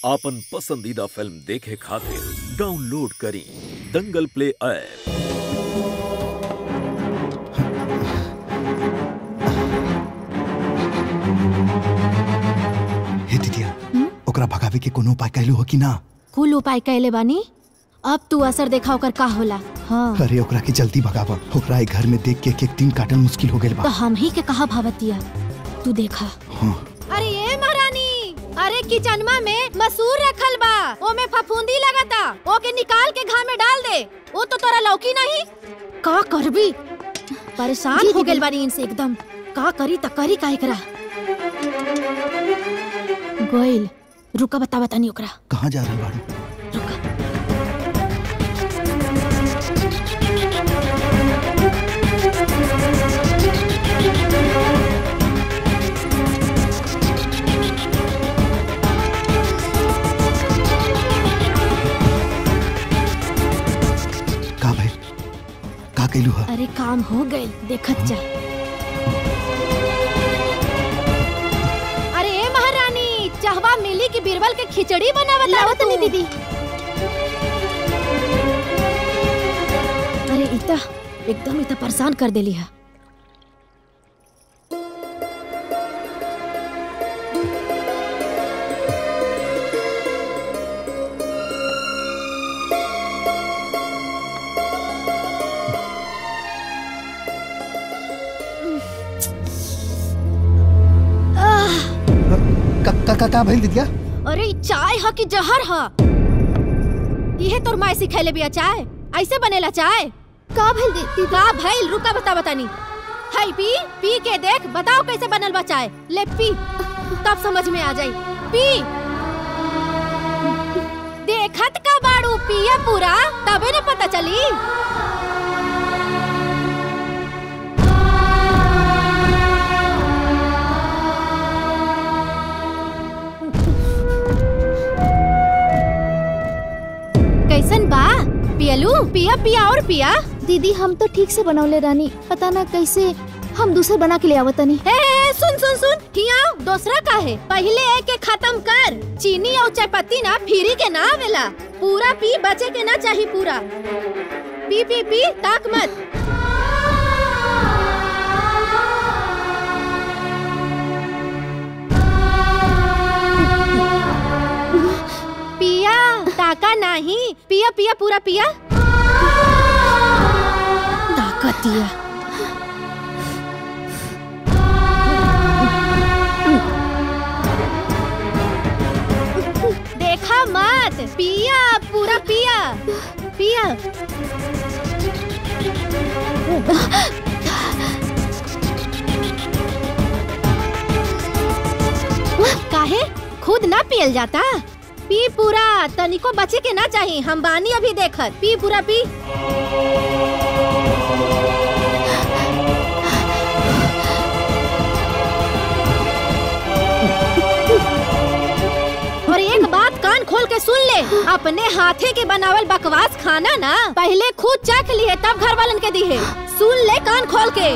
आपन पसंदीदा फिल्म देखे खातिर डाउनलोड करी दंगल प्ले ऐप हे दिदिया ओकरा भगावे के कोनो उपाय कैलू हो कि ना कुल उपाय कैले बानी अब तू असर देखा ओकर का होला हाँ अरे ओकरा के जल्दी भगावा ओकरा एक घर में देख के एक एक दिन काटल मुश्किल हो गेल तो बा हम ही के कहा भावतिया तू देखा हाँ अरे ये महारानी अरे किचनमा में मसूर रखल बा ओमे फफूंदी लगता ओके निकाल के घाम में डाल दे वो तो तोरा लौकी नहीं का करबी परेशान हो गेल बानी इनसे एकदम का करी त करी का एकरा गोइल रुका बता बतानी ओकरा कहाँ जा रहल बाड़ू रुका का भाई का कैलू हा अरे काम हो गए देखत जा अरे ए महारानी चाहवा मिली की बीरबल के खिचड़ी बनावत लावत नहीं दीदी अरे इता एकदम इता परेशान कर देली है का का का, का भाई दिदिया अरे इ चाय ह कि जहर ह इहे तोर माय सिखैले बिया चाय ऐसे बनेला चाय का भइल दीदी का भइल रुका बता बतानी हाय पी पी के देख बताओ कैसे बनल बा चाय ले पी तब समझ में आ जाई पी देखत का बाड़ू पिया पूरा तबे न पता चली कैसन बा पियलू पिया पिया और पिया दीदी हम तो ठीक से बनौले रानी पता ना कैसे हम दूसर बना के ले आवतनी ए, ए, सुन सुन सुन हिया दूसरा का है पहले एक के खत्म कर चीनी और चायपत्ती ना फिरी के ना आवेला पूरा पी बचे के ना चाहिए पूरा पी पी पी ताक मत पिया ताका नहीं पिया पिया पूरा पिया ताकत दिया देखा मत पिया पूरा पिया पिया काहे खुद ना पियल जाता पी पूरा तनिको बचे के ना चाहिए हम बानी अभी देखत पी पूरा पी और एक बात कान खोल के सुन ले अपने हाथे के बनावल बकवास खाना ना पहले खुद चख लिए तब घर वालन के दिए सुन ले कान खोल के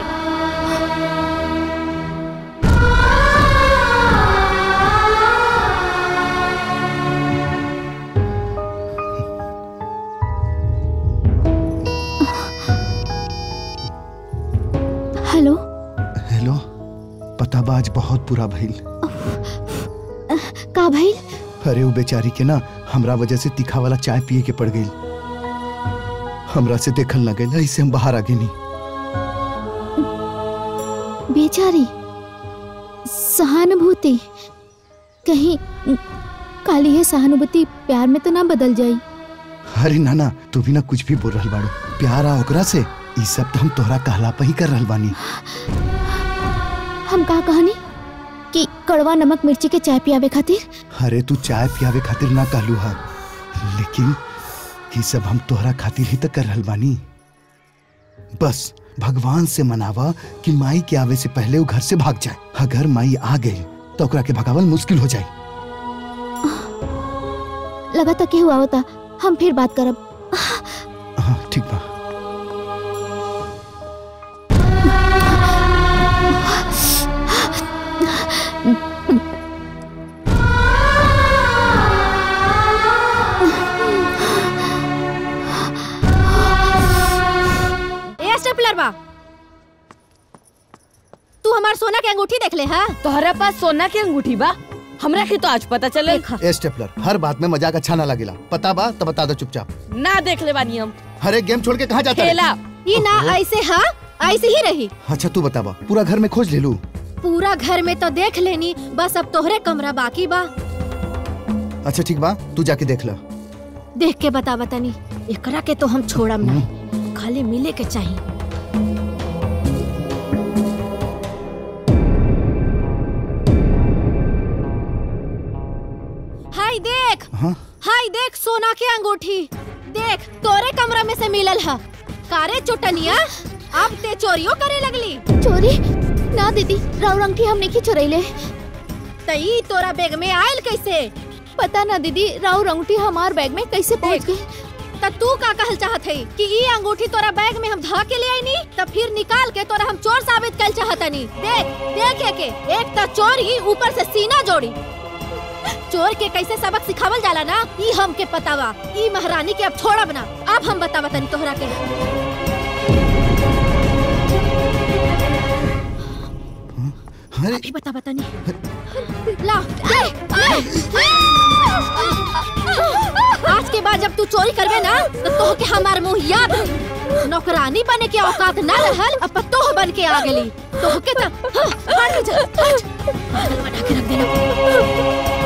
हेलो हेलो पता बा आज बहुत बुरा भइल का भाई अरे वो बेचारी के ना हमरा वजह से तीखा वाला चाय पिए के पड़ गई हमरा से देखल न गई ऐसे हम बाहर आ गए बेचारी सहानुभूति कहीं काली ये सहानुभूति प्यार में तो ना बदल जाई अरे नाना तू भी ना कुछ भी बोल रहल बाड़ू प्यार आ ओकरा से ई सब तो हम तोहरा कहला पे ही कर रहल बानी हम का कहनी कि कड़वा नमक मिर्ची के चाय पियावे खातिर अरे तू चाय पियावे खातिर ना कहलू हा लेकिन ये सब हम तोहरा खातिर ही तो कर रहल बानी बस भगवान से मनावा कि माई के आवे से पहले वो घर से भाग जाए अगर माई आ गई तो ओकरा के भगावल मुश्किल हो जाए लगा तक हुआ होता हम फिर बात करब हाँ ठीक बा हमार सोना के अंगूठी देख ले हा तोहरा पास सोना के अंगूठी बा हमरा के तो आज पता चले देखा ए स्टेपलर हर बात में मजाक अच्छा ना लगेला पता बा तो बता दो चुपचाप ना देख ले बानी हम हर एक गेम छोड़ के कहाँ जाता है खेला ये ना ऐसे हा ऐसे ही रही अच्छा तू बतावा पूरा घर में खोज ले लू पूरा घर में तो देख लेनी बस अब तोहरे कमरा बाकी बा अच्छा ठीक बा तू जाके देख ला देख के बता बतानी एकरा के तो हम छोड़म नहीं खाली मिले के चाहिए हाय देख हाँ हाय देख सोना के अंगूठी देख तोरे कमरा में से मिलल है कारे चुटनिया अब ते चोरियो करे लगली चोरी ना दीदी राव अंगठी हम नहीं चुरैले तई तोरा बैग में आयल कैसे पता ना दीदी राव अंगठी हमार बैग में कैसे पहुंच देख। गई त तू का कहल चाहत है कि ई अंगूठी तोरा बैग में हम धा के ले आईनी त फिर निकाल के तोरा हम चोर साबित कर चाहतनी देख देख एके एक त चोर ही ऊपर से सीना जोड़ी चोर के कैसे सबक सिखावल जाला ना ई हमके पतावा ई महारानी के अब छोड़ब ना अब हम बतावा तनी तोहरा के अरे अभी बता बतानी ला ले, ले। आज के बाद जब तू चोरी करबे ना तो तोह के हमार मुंह याद रही नौकरानी बने के औकात ना रहल अब तोह बन के आ गेली तोह के त हाँ, हट जा हट पागल बना के रख देना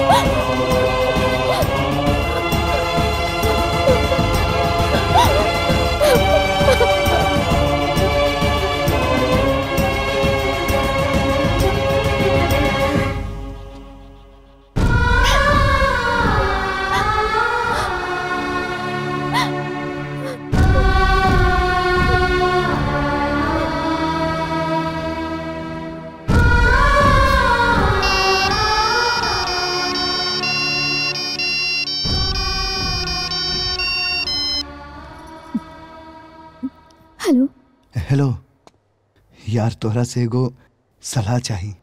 हेलो हेलो यार तोहरा से एगो सलाह चाहिए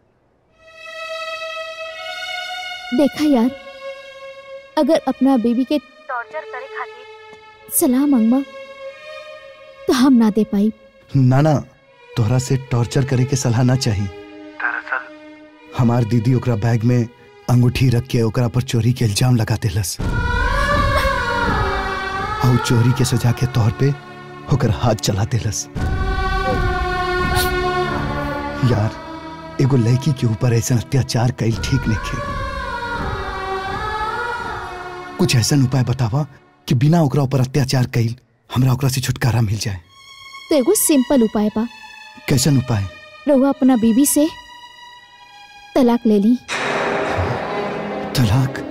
देखा यार अगर अपना बेबी के टॉर्चर करे खातिर सलाह मांगबा तो हम ना दे पाई ना ना तोहरा से टॉर्चर करे के सलाह ना चाहिए दरअसल हमार दीदी ओकरा बैग में अंगूठी रख के ओकरा पर चोरी के इल्जाम लगा देलस और चोरी के सजा के तौर पे ओकर हाथ चला देलस यार एगो लड़की के ऊपर ऐसा अत्याचार कईल ठीक नहीं कुछ ऐसा उपाय बतावा कि बिना ओकरा ऊपर अत्याचार कईल हमरा ओकरा से छुटकारा मिल जाए तो एगो सिंपल उपाय बा कैसन उपाय रहुआ अपना बीबी से तलाक ले ली तलाक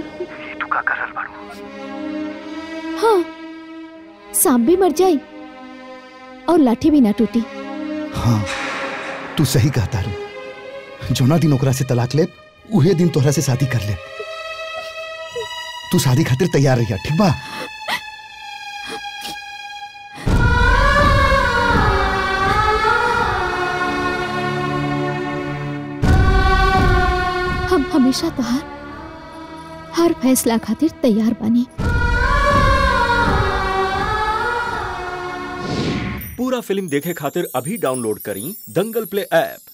हाँ सांप भी मर जाई और लाठी भी ना टूटी हाँ तू सही कहता रू जोना दिन ओकरा से तलाक ले उहे दिन तोहरा से शादी कर ले तू शादी खातिर तैयार रहिया ठीक बा हम हमेशा तोहार हर फैसला खातिर तैयार बानी पूरा फिल्म देखे खातिर अभी डाउनलोड करी दंगल प्ले ऐप